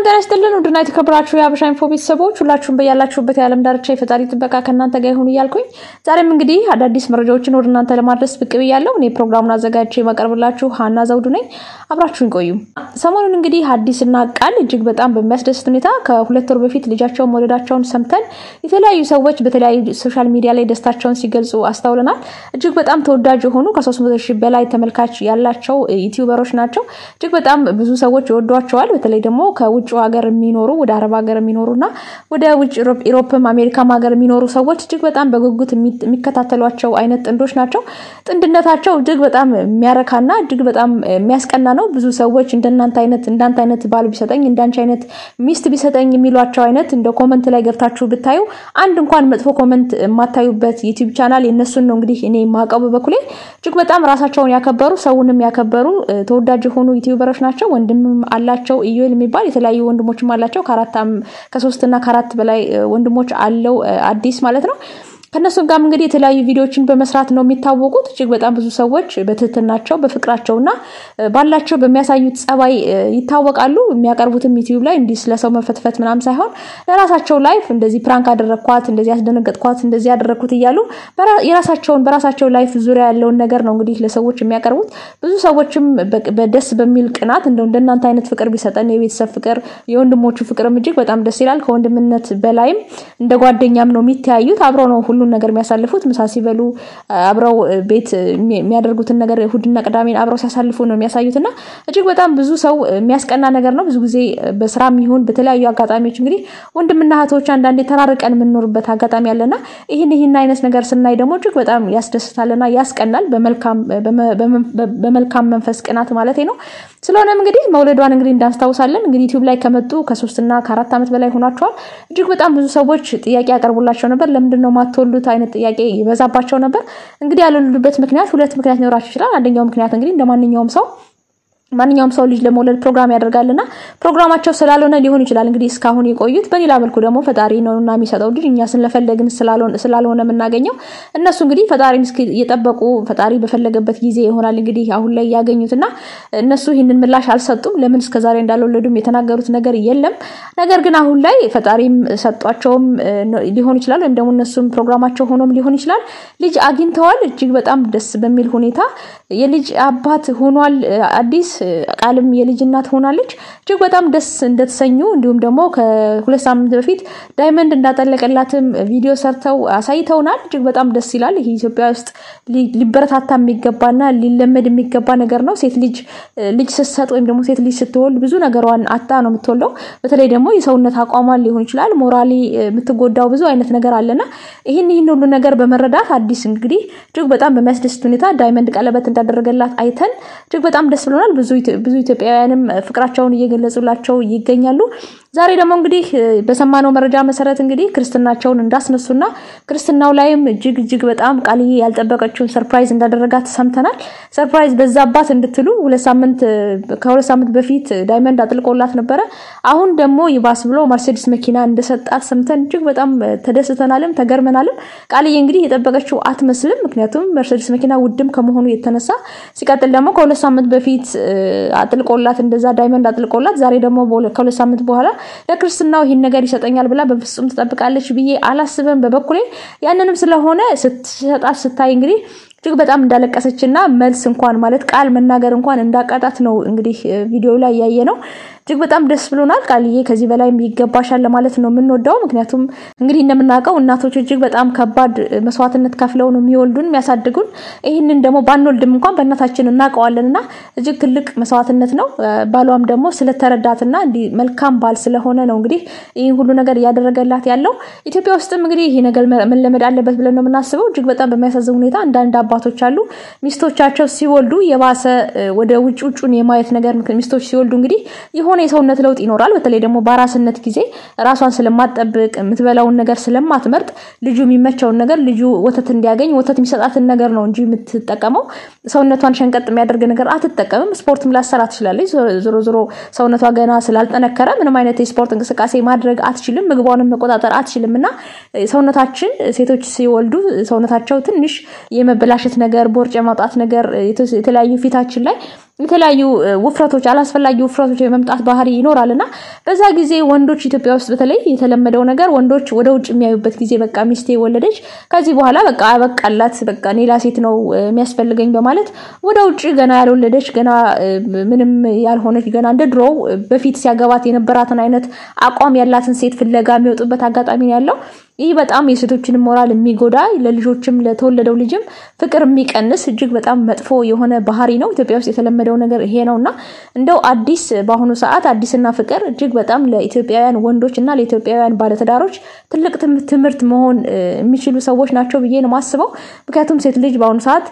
ጤና ይስጥልን ውድና የተከበራችሁ የሀበሻ ኢንፎ ቤተሰቦች ሁላችሁም በያላችሁበት የዓለም ዳርቻ የፈጣሪ ጥበቃ ከእናንተ ጋር ይሁን እያልኩኝ ዛሬም እንግዲህ አዳዲስ መረጃዎችን ወደ እናንተ ለማድረስ ብቅ ብያለሁ። እኔ ፕሮግራሙን አዘጋጅቼ የማቀርብላችሁ ሀና ዘውዱ ነኝ። አብራችሁን ቆዩ። ሰሞኑን እንግዲህ አዲስና ቃል እጅግ በጣም በሚያስደስት ሁኔታ ከሁለት ወር በፊት ልጃቸውን መውለዳቸውን ሰምተን የተለያዩ ሰዎች በተለያዩ ሶሻል ሚዲያ ላይ ደስታቸውን ሲገልጹ አስተውለናል። እጅግ በጣም ተወዳጅ የሆኑ ከሶስት መቶ ሺህ በላይ ተመልካች ያላቸው ዩቲዩበሮች ናቸው። እጅግ በጣም ብዙ ሰዎች ይወዷቸዋል። በተለይ ደግሞ ከውጭ ሀገር የሚኖሩ ወደ አረብ ሀገር የሚኖሩ እና ወደ ውጭ ኢሮፕም አሜሪካም ሀገር የሚኖሩ ሰዎች እጅግ በጣም በጉጉት የሚከታተሏቸው አይነት ጥንዶች ናቸው። ጥንድነታቸው እጅግ በጣም የሚያረካና እጅግ በጣም የሚያስቀና ነው። ብዙ ሰዎች እንደናንተ አይነት እንዳንተ አይነት ባል ቢሰጠኝ እንዳንቺ አይነት ሚስት ቢሰጠኝ የሚሏቸው አይነት እንደ ኮመንት ላይ ገብታችሁ ብታዩ አንድ እንኳን መጥፎ ኮመንት የማታዩበት ዩቲዩብ ቻናል የእነሱን ነው እንግዲህ እኔ የማውቀው በበኩሌ እጅግ በጣም ራሳቸውን ያከበሩ ሰውንም ያከበሩ ተወዳጅ የሆኑ ዩቲዩበሮች ናቸው። ወንድምም አላቸው ኢዩኤል የሚባል የተለያዩ ወንድሞችም አላቸው። ከአራት ከሶስት እና ከአራት በላይ ወንድሞች አለው አዲስ ማለት ነው። ከእነሱም ጋርም እንግዲህ የተለያዩ ቪዲዮዎችን በመስራት ነው የሚታወቁት። እጅግ በጣም ብዙ ሰዎች በትህትናቸው በፍቅራቸው እና ባላቸው በሚያሳዩት ጸባይ ይታወቃሉ። የሚያቀርቡትም ዩቲዩብ ላይ እንዲህ ስለሰው መፈትፈት ምናምን ሳይሆን ለራሳቸው ላይፍ እንደዚህ ፕራንክ አደረግኳት፣ እንደዚህ ያስደነገጥኳት፣ እንደዚህ ያደረግኩት እያሉ የራሳቸውን በራሳቸው ላይፍ ዙሪያ ያለውን ነገር ነው እንግዲህ ለሰዎች የሚያቀርቡት። ብዙ ሰዎችም በደስ በሚል ቅናት እንደው እንደናንተ አይነት ፍቅር ቢሰጠን የቤተሰብ ፍቅር፣ የወንድሞቹ ፍቅርም እጅግ በጣም ደስ ይላል። ከወንድምነት በላይም እንደ ጓደኛም ነው የሚተያዩት። አብረው ነው ሁሉን ነገር የሚያሳልፉት። ምሳ ሲበሉ አብረው ቤት የሚያደርጉትን ነገር እሑድና ቅዳሜን አብረው ሲያሳልፉ ነው የሚያሳዩት እና እጅግ በጣም ብዙ ሰው የሚያስቀና ነገር ነው። ብዙ ጊዜ በስራም ይሁን በተለያዩ አጋጣሚዎች እንግዲህ ወንድምና እህቶች አንዳንዴ ተራርቀን የምንኖርበት አጋጣሚ አለና ይህን ይህን አይነት ነገር ስናይ ደግሞ እጅግ በጣም ያስደስታልና ያስቀናል። በመልካም መንፈስ ቅናት ማለት ነው። ስለሆነም እንግዲህ መውለዷን እንግዲህ እንዳስታውሳለን እንግዲህ ዩቲዩብ ላይ ከመጡ ከሶስትና ከአራት ዓመት በላይ ሆኗቸዋል። እጅግ በጣም ብዙ ሰዎች ጥያቄ ያቀርቡላቸው ነበር። ለምንድን ነው ማትወልዱት አይነት ጥያቄ ይበዛባቸው ነበር። እንግዲህ ያልወለዱበት ምክንያት ሁለት ምክንያት ሊኖራቸው ይችላል። አንደኛው ምክንያት እንግዲህ እንደ ማንኛውም ሰው ማንኛውም ሰው ልጅ ለመውለድ ፕሮግራም ያደርጋልና ፕሮግራማቸው ስላልሆነ ሊሆን ይችላል እንግዲህ እስካሁን የቆዩት። በሌላ መልኩ ደግሞ ፈጣሪ ነውና የሚሰጠው ልጅ እኛ ስለፈለግን ስላልሆነ የምናገኘው እነሱ እንግዲህ ፈጣሪን እስኪ እየጠበቁ ፈጣሪ በፈለገበት ጊዜ ይሆናል እንግዲህ አሁን ላይ ያገኙትና እነሱ ይህንን ምላሽ አልሰጡም። ለምን እስከዛሬ እንዳልወለዱም የተናገሩት ነገር የለም። ነገር ግን አሁን ላይ ፈጣሪም ሰጧቸውም ሊሆን ይችላል ወይም ደግሞ እነሱም ፕሮግራማቸው ሆኖም ሊሆን ይችላል ልጅ አግኝተዋል። እጅግ በጣም ደስ በሚል ሁኔታ የልጅ አባት ሆኗል አዲስ ቃልም የልጅ እናት ሆናለች። እጅግ በጣም ደስ እንደተሰኙ እንዲሁም ደግሞ ከሁለት ሳምንት በፊት ዳይመንድ እንዳጠለቀላትም ቪዲዮ ሰርተው አሳይተውናል። እጅግ በጣም ደስ ይላል። ይህ ኢትዮጵያ ውስጥ ሊበረታታ የሚገባና ሊለመድ የሚገባ ነገር ነው። ሴት ልጅ ልጅ ስትሰጥ ወይም ደግሞ ሴት ልጅ ስትወልድ ብዙ ነገሯን አጣ ነው የምትወልደው። በተለይ ደግሞ የሰውነት አቋሟን ሊሆን ይችላል ሞራሊ የምትጎዳው ብዙ አይነት ነገር አለና ይህን ይህን ሁሉ ነገር በመረዳት አዲስ እንግዲህ እጅግ በጣም በሚያስደስት ሁኔታ ዳይመንድ ቀለበት እንዳደረገላት አይተን እጅግ በጣም ደስ ብሎናል። ብዙ ኢትዮጵያውያንም ፍቅራቸውን እየገለጹላቸው ይገኛሉ። ዛሬ ደግሞ እንግዲህ በሰማነው መረጃ መሰረት እንግዲህ ክርስትናቸውን እንዳስነሱና ክርስትናው ላይም እጅግ እጅግ በጣም ቃልዬ ያልጠበቀችውን ሰርፕራይዝ እንዳደረጋት ሰምተናል። ሰርፕራይዝ በዛባት እንድትሉ ሁለት ሳምንት ከሁለት ሳምንት በፊት ዳይመንድ አጥልቆላት ነበረ። አሁን ደግሞ ይባስ ብሎ መርሴዲስ መኪና እንደሰጣት ሰምተን እጅግ በጣም ተደስተናልም ተገርመናልም። ቃልዬ እንግዲህ የጠበቀችው አትመስልም። ምክንያቱም መርሴዲስ መኪና ውድም ከመሆኑ የተነሳ ሲቀጥል ደግሞ ከሁለት ሳምንት በፊት አጥልቆላት እንደዛ ዳይመንድ አጥልቆላት ዛሬ ደግሞ ከሁለት ሳምንት በኋላ ለክርስትናው ይህን ነገር ይሰጠኛል ብላ በፍጹም ትጠብቃለች ብዬ አላስብም በበኩሌ። ያንንም ስለሆነ ስትሰጣት ስታይ እንግዲህ እጅግ በጣም እንዳለቀሰች እና መልስ እንኳን ማለት ቃል መናገር እንኳን እንዳቃጣት ነው እንግዲህ ቪዲዮ ላይ ያየ ነው። እጅግ በጣም ደስ ብሎናል። ቃልዬ ከዚህ በላይ ይገባሻል ለማለት ነው የምንወደው። ምክንያቱም እንግዲህ እንደምናውቀው እናቶች እጅግ በጣም ከባድ መስዋዕትነት ከፍለው ነው የሚወልዱን የሚያሳድጉን። ይህንን ደግሞ ባንወልድም እንኳን በእናታችን እናውቀዋለን እና እጅግ ትልቅ መስዋዕትነት ነው። ባሏም ደግሞ ስለተረዳትና እንዲህ መልካም ባል ስለሆነ ነው እንግዲህ ይህን ሁሉ ነገር እያደረገላት ያለው። ኢትዮጵያ ውስጥም እንግዲህ ይህ ነገር መለመድ አለበት ብለን ነው የምናስበው። እጅግ በጣም በሚያሳዝን ሁኔታ አንዳንድ አባቶች አሉ ሚስቶቻቸው ሲወልዱ የባሰ ወደ ውጭ ውጩን የማየት ነገር ሚስቶች ሲወልዱ እንግዲህ የሆነ የሰውነት ለውጥ ይኖራል። በተለይ ደግሞ በአራስነት ጊዜ ራሷን ስለማትጠብቅ የምትበላውን ነገር ስለማትመርጥ ልጁ የሚመቸውን ነገር ልጁ ወተት እንዲያገኝ ወተት የሚሰጣትን ነገር ነው እንጂ የምትጠቀመው ሰውነቷን ሸንቀጥ የሚያደርግ ነገር አትጠቀምም። ስፖርትም ላሰራ ትችላለች። ዞሮ ዞሮ ሰውነቷ ገና ስላልጠነከረ ምንም አይነት የስፖርት እንቅስቃሴ ማድረግ አትችልም። ምግቧንም መቆጣጠር አትችልም እና ሰውነታችን ሴቶች ሲወልዱ ሰውነታቸው ትንሽ የመበላሸት ነገር፣ ቦርጭ የማውጣት ነገር የተለያዩ ፊታችን ላይ የተለያዩ ውፍረቶች አላስፈላጊ ውፍረቶች የመምጣት ባህሪ ይኖራል እና በዛ ጊዜ ወንዶች ኢትዮጵያ ውስጥ በተለይ የተለመደው ነገር ወንዶች ወደ ውጭ የሚያዩበት ጊዜ በቃ ሚስቴ ወለደች፣ ከዚህ በኋላ በቃ አበቃላት፣ በቃ ሌላ ሴት ነው የሚያስፈልገኝ በማለት ወደ ውጭ ገና ያልወለደች ገና ምንም ያልሆነች ገና እንደ ድሮው በፊት ሲያገባት የነበራትን አይነት አቋም ያላትን ሴት ፍለጋ የሚወጡበት አጋጣሚ ነው ያለው። ይህ በጣም የሴቶችንም ሞራል የሚጎዳ ለልጆችም ለተወለደው ልጅም ፍቅር የሚቀንስ እጅግ በጣም መጥፎ የሆነ ባህሪ ነው። ኢትዮጵያ ውስጥ የተለመደው ነገር ይሄ ነው እና እንደው አዲስ በአሁኑ ሰዓት አዲስና ፍቅር እጅግ በጣም ለኢትዮጵያውያን ወንዶች እና ለኢትዮጵያውያን ባለትዳሮች ትልቅ ትምህርት መሆን የሚችሉ ሰዎች ናቸው ብዬ ነው የማስበው። ምክንያቱም ሴት ልጅ በአሁኑ ሰዓት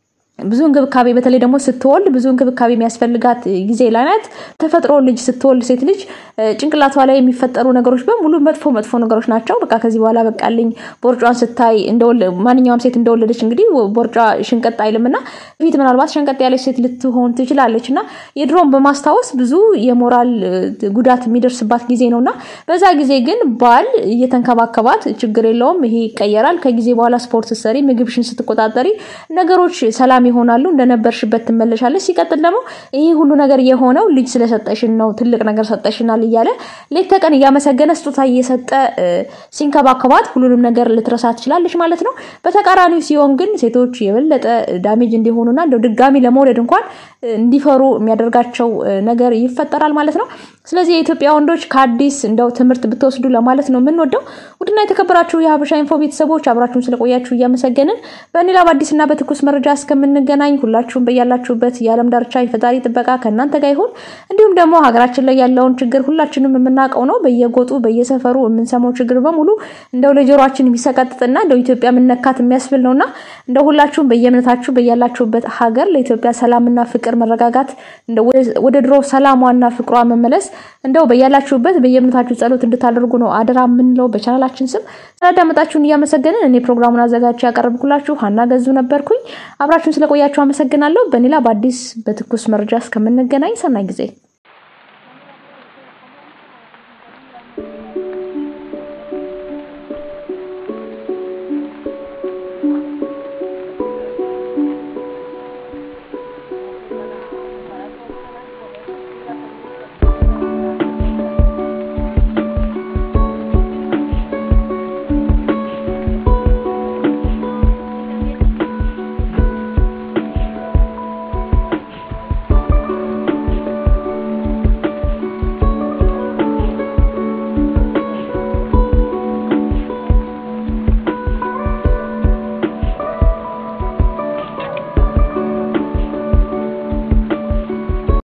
ብዙ እንክብካቤ በተለይ ደግሞ ስትወልድ ብዙ እንክብካቤ የሚያስፈልጋት ጊዜ ላይ ናት። ተፈጥሮ ልጅ ስትወልድ ሴት ልጅ ጭንቅላቷ ላይ የሚፈጠሩ ነገሮች በሙሉ መጥፎ መጥፎ ነገሮች ናቸው። በቃ ከዚህ በኋላ በቃልኝ ቦርጯን ስታይ ማንኛውም ሴት እንደወለደች እንግዲህ ቦርጯ ሽንቀጥ አይልም እና ፊት ምናልባት ሸንቀጥ ያለች ሴት ልትሆን ትችላለች እና የድሮውን በማስታወስ ብዙ የሞራል ጉዳት የሚደርስባት ጊዜ ነው እና በዛ ጊዜ ግን ባል እየተንከባከባት ችግር የለውም ይሄ ይቀየራል። ከጊዜ በኋላ ስፖርት ስትሰሪ፣ ምግብሽን ስትቆጣጠሪ ነገሮች ሰላም ይሆናሉ። እንደነበርሽበት ትመለሻለች። ሲቀጥል ደግሞ ይህ ሁሉ ነገር የሆነው ልጅ ስለሰጠሽን ነው፣ ትልቅ ነገር ሰጠሽናል እያለ ሌት ተቀን እያመሰገነ ስጦታ እየሰጠ ሲንከባከባት ሁሉንም ነገር ልትረሳ ትችላለች ማለት ነው። በተቃራኒው ሲሆን ግን ሴቶች የበለጠ ዳሜጅ እንዲሆኑና እንደው ድጋሚ ለመውለድ እንኳን እንዲፈሩ የሚያደርጋቸው ነገር ይፈጠራል ማለት ነው። ስለዚህ የኢትዮጵያ ወንዶች ከአዲስ እንደው ትምህርት ብትወስዱ ለማለት ነው የምንወደው። ውድና የተከበራችሁ የሀበሻ ኢንፎ ቤተሰቦች አብራችሁን ስለቆያችሁ እያመሰገንን በሌላ በአዲስና በትኩስ መረጃ እስከምንገናኝ ሁላችሁም በያላችሁበት የዓለም ዳርቻ የፈጣሪ ጥበቃ ከእናንተ ጋር ይሁን። እንዲሁም ደግሞ ሀገራችን ላይ ያለውን ችግር ሁላችንም የምናውቀው ነው። በየጎጡ በየሰፈሩ የምንሰማው ችግር በሙሉ እንደው ለጆሮችን የሚሰቀጥጥና እንደው ኢትዮጵያ ምነካት የሚያስብል ነውና እንደው ሁላችሁም በየእምነታችሁ በያላችሁበት ሀገር ለኢትዮጵያ ሰላምና ፍቅር መረጋጋት ወደ ድሮ ሰላሟና ፍቅሯ መመለስ እንደው በያላችሁበት በየእምነታችሁ ጸሎት እንድታደርጉ ነው አደራ የምንለው በቻናላችን ስም። ስላዳመጣችሁን እያመሰገንን እኔ ፕሮግራሙን አዘጋጅ ያቀረብኩላችሁ ሀና ገዙ ነበርኩኝ። አብራችሁን ስለቆያችሁ አመሰግናለሁ። በሌላ በአዲስ በትኩስ መረጃ እስከምንገናኝ ሰናይ ጊዜ